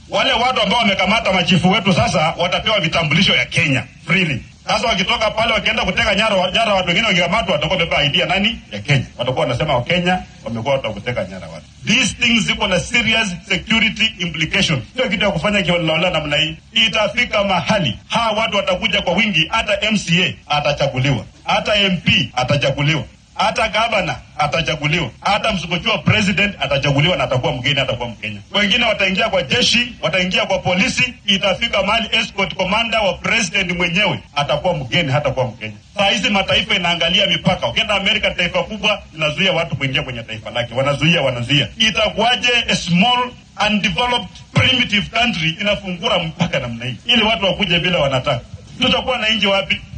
Wale watu ambao wamekamata machifu wetu sasa watapewa vitambulisho ya Kenya freely. Sasa wakitoka pale wakienda kuteka nyara, nyara watu wengine wakikamatwa, watakuwa wamebeba ID ya nani? Ya Kenya. Watakuwa wanasema Wakenya wamekuwa watu wa kuteka nyara watu. These things ziko na serious security implications. Sio kitu ya kufanya kiholela namna hii. Itafika mahali hawa watu watakuja kwa wingi, hata MCA atachaguliwa, hata MP atachaguliwa hata gavana atachaguliwa, hata msukuchua president atachaguliwa na atakuwa mgeni, atakuwa Mkenya. Wengine wataingia kwa jeshi, wataingia kwa polisi. Itafika mahali escort commander wa president mwenyewe atakuwa mgeni, hatakuwa Mkenya. Saa hizi mataifa inaangalia mipaka. Ukienda Amerika, taifa kubwa inazuia watu kuingia kwenye taifa lake, wanazuia, wanazuia. Itakuwaje a small undeveloped primitive country inafungura mpaka namna hii ili watu wakuje bila wanataka? Tutakuwa na nchi wapi?